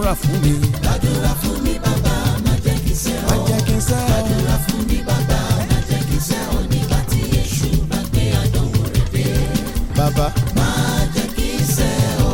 gbàdúrà fún mi. gbàdúrà fún mi bàbá má jẹ́ kí sẹ́ má ọ́. jẹ́ kí n sẹ́ ọ́. gbàdúrà fún mi bàbá má jẹ́ kí sẹ́ ọ́ nígbà tí èṣù bá gbé àdánwò rẹ̀ dé. bàbá má jẹ́ kí sẹ́ ọ́.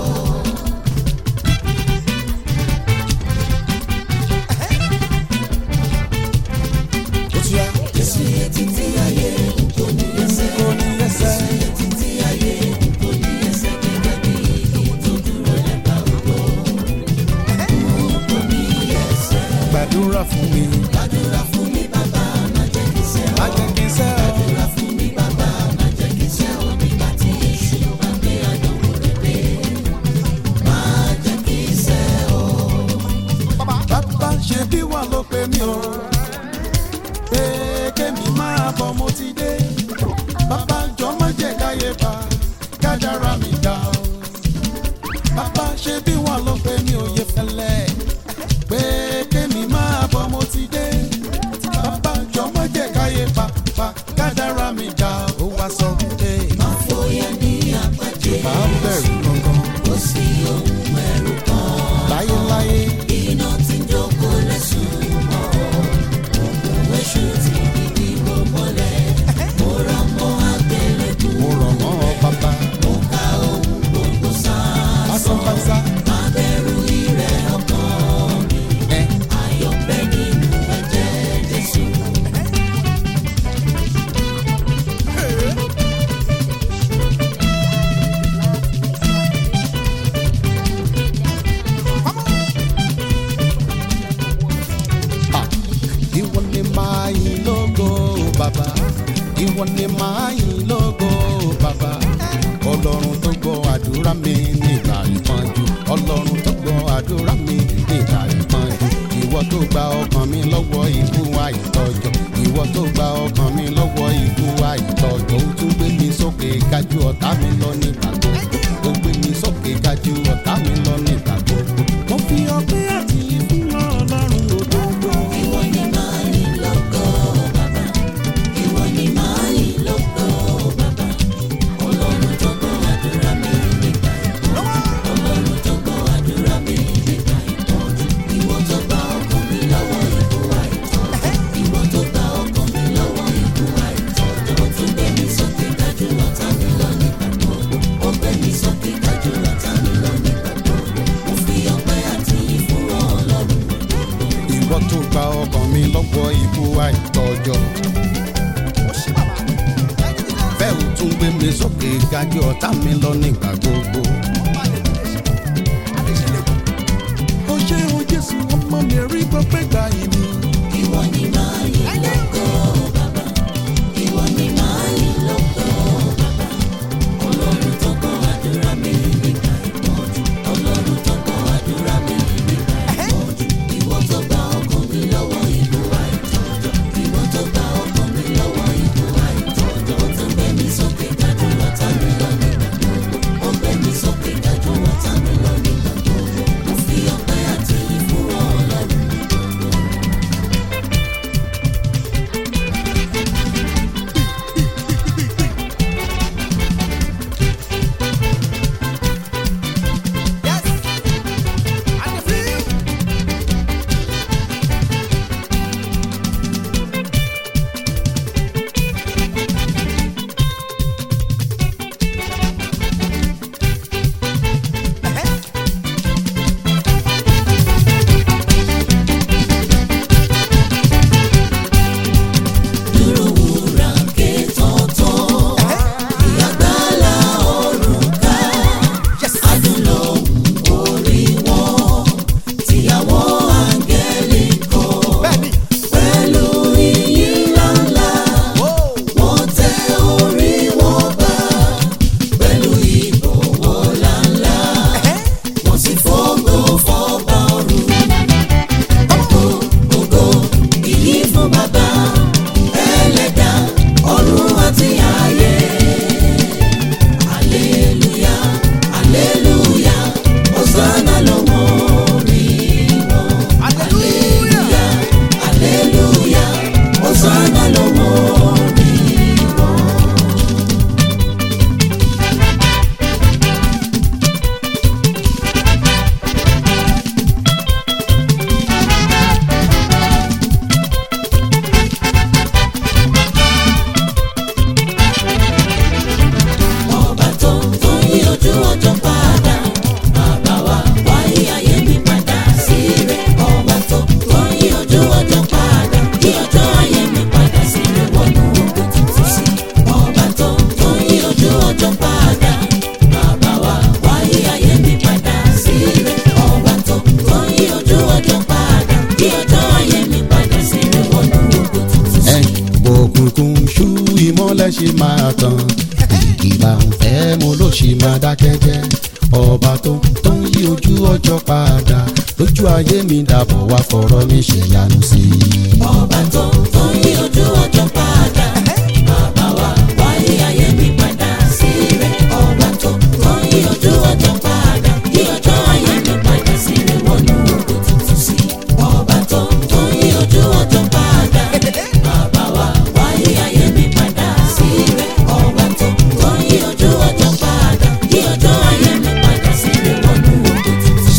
ó ti yá. Jésù yẹ títí ayé n kò ní ẹsẹ̀. kò ní ẹsẹ̀. Jésù yẹ títí ayé n kò ní ẹsẹ̀ gẹ́gẹ́ bí igi tó dúró lẹ́bàá odò. N kò ní ẹsẹ̀. gbàdúrà fún mi. Gbàdúrà fún mi bàbá má jẹ́ kí sẹ́ ọ́. má jẹ́ kí n sẹ́ ọ́. Gbàdúrà fún mi bàbá má jẹ́ kí sẹ́ ọ́ nígbà tí èṣù bá gbé àdánwò rẹ̀ dé. Má jẹ́ kí sẹ́ ọ́. bàbá ṣe bí wà ló pe mí o. pé kémi máa bọ̀ mo ti dé. bàbá jọ má jẹ́ káyé bá kádàrá mi dá o. bàbá ṣe bí wà ló pe mí o yẹ fẹ́lẹ́. pé kémi máa bọ̀ mo ti dé. bàbá jọ má jẹ́ káyé bá bá kádàrá mi dá o. ó wá sọ pé Má fòyà ní àpàjẹ́. bá ń bẹ̀rù gangan Kò sí ohun ẹ̀rù kan. láyéláyé. Iná tí ń jókòó lẹ́sùn mọ́. Òkun èṣù ti di bíbó mọ́lẹ̀. Mo rà mọ́ àgbélébù. mo rọ̀ mọ́ ọ bàbá. Mo ka ohun gbogbo lásán sásán. pásá. Má bẹ̀rù ìrẹ̀ ọkàn mi. ẹ Ayọ̀ bẹ nínú ẹ̀jẹ̀ Jésù. Ah, ìwọ ni máa yìn lógo bàbá ìwọ ni máa yìn lógo bàbá ọlọ́run tó gbọ́ àdúrà mi nígbà ìpọ́njú ọlọ́run tó gbọ́ àdúrà mi nígbà ìpọ́njú ìwọ tó gba ọkàn mi lọ́wọ́ ikú àìtọ́jọ́ ìwọ tó gba ọkàn mi lọ́wọ́ ikú àìtọ́jọ́ ó tún gbé mi sókè gájú ọ̀tá mi lọ nígbà gbogbo ó gbé mi sókè gájú ọ̀tá mi lọ nígbà gbogbo mo fi ọpẹ́ àti ìfún ọlọ́run òdodo. Ìwọ ni máa yìn lógo bàbá. Ìwọ ni máa yìn lógo bàbá. Ọlọ́run tó gbọ́ àdúrà mi nígbà ìpọ́njú. Ọlọ́run tó gbọ́ àdúrà mi nígbà ìpọ́njú. Ìwọ tó gba ọkàn mi lọ́wọ́ ikú àìtọ́jọ́. Ìwọ tó gba ọkàn mi lọ́wọ́ ikú àìtọ́jọ́. Ó tún gbé mi sókè gájú ọ̀tá mi lọ nígbà gbogbo. Ó gbé mi sókè gájú ọ̀tá mi lọ nígbà gbogbo. Mo fi ọpẹ́ àti ìfún Ọlọ́run. ìwọ tó gba ọkàn mi lọ́wọ́ ikú àìtọ́jọ́. bẹ́ẹ̀ ò tún gbé mi sókè gájú ọ̀tá mi lọ nígbà gbogbo. ó ṣe o jésù ọmọ mi rí gbọ́pẹ́ gbà yìí ni. Ìwọ ni máa yìn lógo bàbá. Ìwọ ni máa yìn lógo bàbá. Ọlọ́run tó gbọ́ àdúrà mi nígbà ìpọ́njú. Ọlọ́run tó gbọ́ àdúrà mi nígbà ìpọ́njú. Ìwọ tó gba ọkàn mi lọ́wọ́ ìlú àìtọ́jọ́. Ìwọ tó gba ọkàn mi lọ́wọ́ ìlú àìtọ́jọ́. Ó tún gbé mi sókè gájú ọ̀tá mi lọ nígbà gbogbo. Ó gbé mi sókè gájú ọ̀tá mi lọ nígbà gbogbo. Mo fi ọpẹ́ àti ìfún Ọlọ́run. ṣe máa tán ìkìlà ń fẹ́ mo ló ṣe máa dákẹ́ jẹ́ ọba tó tó ń yí ojú ọjọ́ padà lójú ayé mi dàbọ̀ wá fọ̀rọ̀ mi ṣèyanu sí i. ọba tó tó yí ojú ọjọ́ padà bàbá wa wáyé ayé mi padà sí rẹ̀ ọba tó tó yí ojú ọjọ́ padà yí ọjọ́ ayé mi padà sí rẹ̀ wọnú ògo tuntun sí ọba tó tó yí ojú ọjọ́ padà bàbá wa wáyé ayé mi padà sí rẹ̀ ọba tó tó yí ojú ọjọ́ padà yí ọjọ́ ayé mi padà sí rẹ̀ wọnú ògo tuntun sí.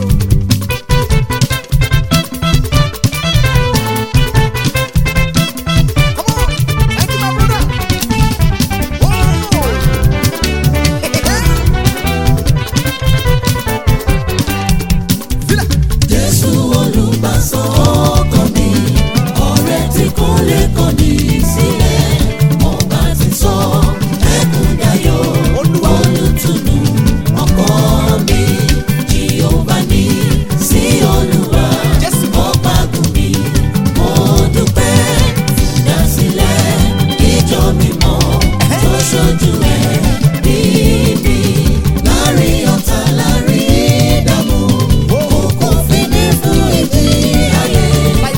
Jésù olùgbàsọ ọkàn mi, ọ̀rẹ́ tí kò lè kọ̀ ní sílẹ̀. Ọba ti sọ ẹkún dayọ̀, olùtùnú ọkọ mi. Jèhófà ní sí Olúwa, ọba gùn mi. Mo dúpẹ́ ìdásílẹ̀ ìjọ mímọ́ tó ṣojú ẹ̀ níbi láàrin ọ̀tá láàrin ìdààmú. Kò fi ní fún ìdí ayé.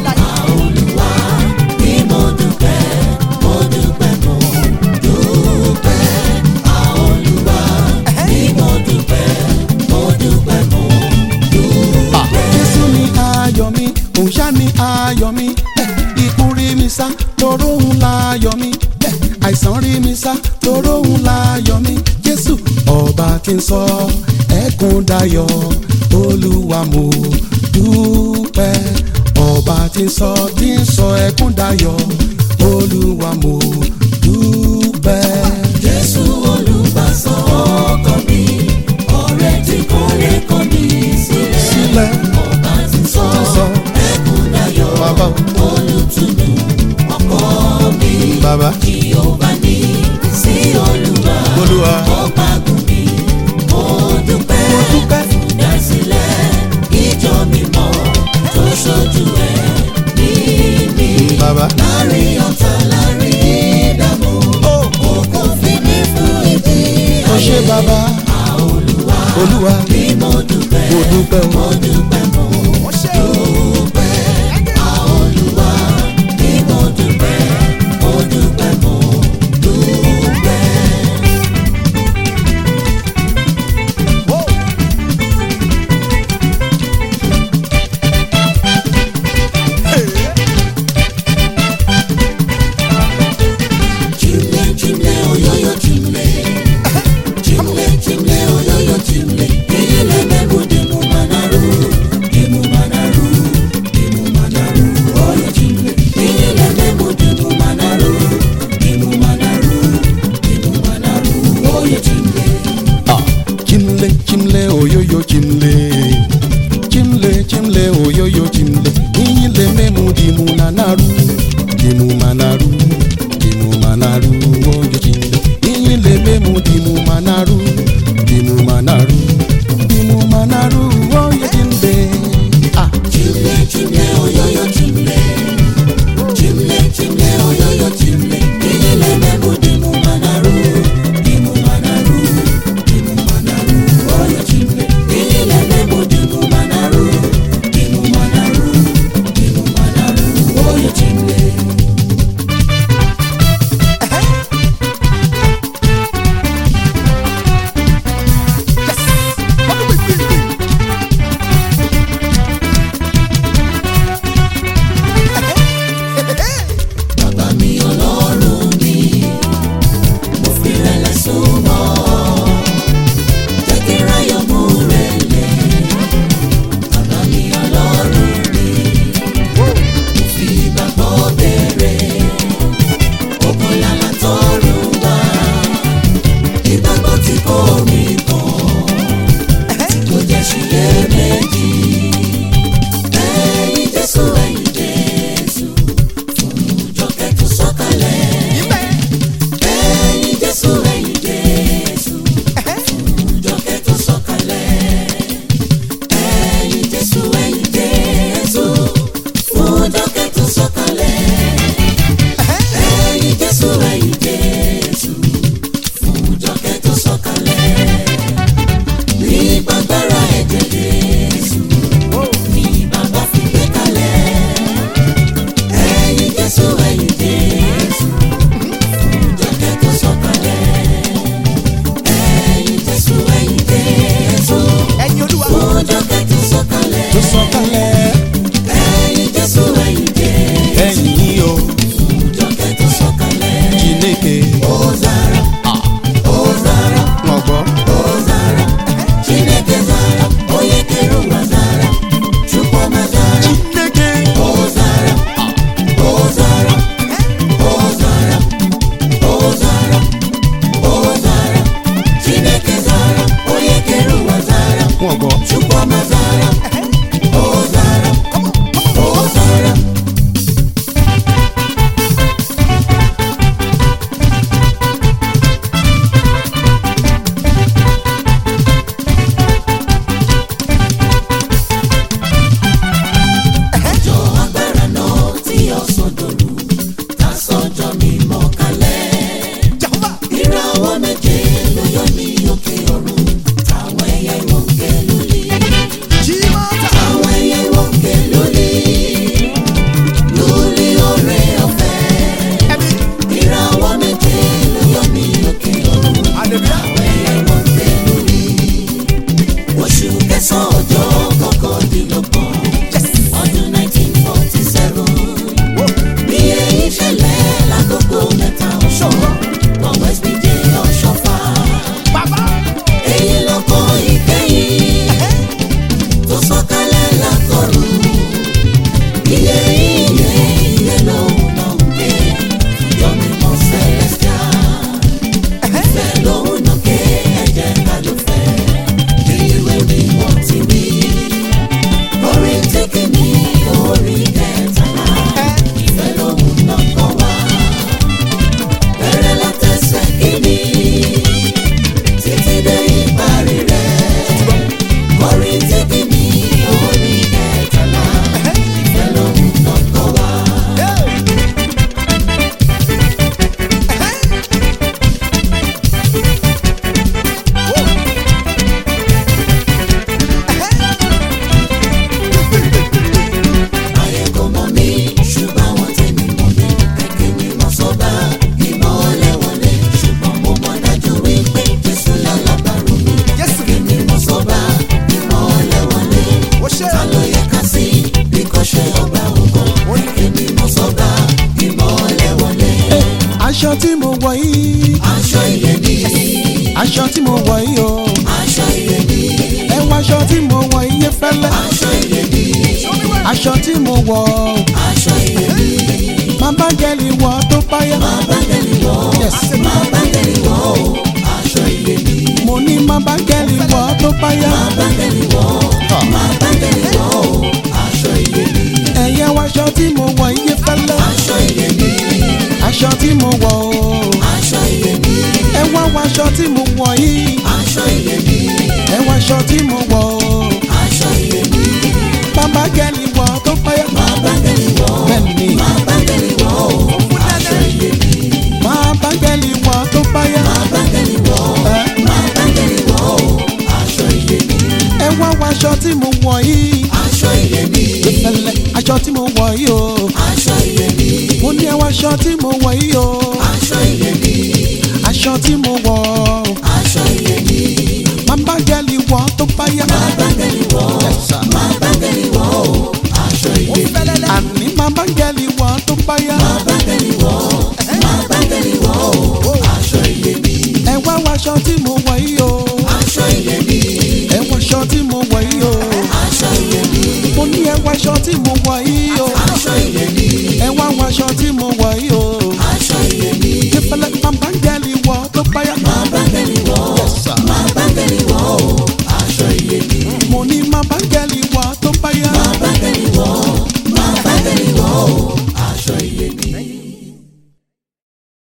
Àolúwa ni mo dúpẹ́, mo dúpẹ́, mo dúpẹ́. Àolúwa ni mo dúpẹ́, mo dúpẹ́, mo dúpẹ́. Jésù ni ayọ̀ mi, òun ṣá ni ayọ̀ mi. Eh, Ikú rí mi sá, toró òun láyọ̀ mi. Eh, Àìsàn rí mi sá, toró òun láyọ̀ mi. Jésù ọba tí ń sọ ẹkún dayọ̀, Olúwa mo dúpẹ́. Ọba tí ń sọ tí ń sọ ẹkún dayọ̀, Olúwa mo dúpẹ́. Jésù olùgbàsọ ọkàn mi, ọ̀rẹ́ tí kò lè kọ̀ mí sílẹ̀. Sílẹ̀ Ọba ti sọ sọ ẹkún dayọ̀, bàbá o, olùtùnú ọkọ mi. bàbá Jèhófà ní sí Olúwa, Olúwa. ọba gùn mi. Mo dúpẹ́ Mo dúpẹ́. ìdásílẹ̀ ìjọ mímọ́ tó ṣojú ẹ̀ níbi. Bàbá. Láàrin ọ̀tá láàrin ìdààmú, òkú fi mí fún ìdí ó ṣe ayé. bàbá Olúwa Olúwa ni mo dúpẹ́, mo dúpẹ́ o. mo dúpẹ́, mo dúpẹ́. Olúwa ni mo dúpẹ́, mo dúpẹ́, mo dúpẹ́. Chimle, chimle, oyoyo, chimle. Chimle, chimle, oyoyo, chimle. Iyele mebu dimu manaru, dimu manaru, dimu manaru, oyo chimle. Iyele mebu dimu manaru, dimu manaru, dimu manaru, oyo chimle. Ah, chimle chimle oyoyo chimle chimle chimle oyoyo chimle iyile memu dimu nanaru dimu manaru dimu manaru oyo chimle iyile memu dimu manaru dimu manaru dimu manaru oyo chimle ah Chimle, chimle, oyoyo, chimle. Chimle, chimle, oyoyo, chimle. Iyele mebu dimu manaru, dimu manaru, dimu manaru, oyo chimle. Iyele mebu dimu manaru, dimu manaru, dimu manaru, oyo chimle. aṣọ tí mo wọ̀ yìí aṣọ iyebíye aṣọ tí mo wọ̀ yìí o aṣọ iyebíye ẹ wọ aṣọ tí mo wọ̀ yìí fẹ́lẹ́ aṣọ iyebíye aṣọ tí mo wọ̀ o aṣọ iyebíye máa bá gẹ́lì wọ̀ tó báyà máa bá gẹ̀lì wọ̀ Yes. máa bá gẹ̀lì wọ̀ o aṣọ iyebíye mo ní máa bá gẹ́lì wọ̀ tó báyà máa bá gẹ̀lì wọ̀ máa bá gẹ̀lì wọ̀ o aṣọ iyebíye ẹ̀yẹ wọ aṣọ tí mo wọ̀ yìí fẹ́lẹ́ aṣọ iyebíye aṣọ tí mo wọ̀ o aṣọ iyebíye ẹ wá wọ aṣọ tí mo wọ̀ yìí aṣọ iyebíye ẹ wọ aṣọ tí mo wọ̀ o aṣọ iyebíye máa bá gẹ́lì wọ̀ tó báyà máa bá gẹ̀lì wọ̀ bẹ́ẹ̀ni máa bá gẹ̀lì wọ̀ o aṣọ iyebíye máa bá gẹ́lì wọ̀ tó báyà máa bá gẹ̀lì wọ̀ ẹ máa bá gẹ̀lì wọ̀ o aṣọ iyebíye ẹ wá wọ aṣọ tí mo wọ̀ yìí aṣọ iyebíye fẹ́lẹ́ aṣọ tí mo wọ̀ yìí o aṣọ iyebíye mo ní ẹ wọ aṣọ tí mo wọ̀ yìí o aṣọ iyebíye aṣọ tí mo wọ̀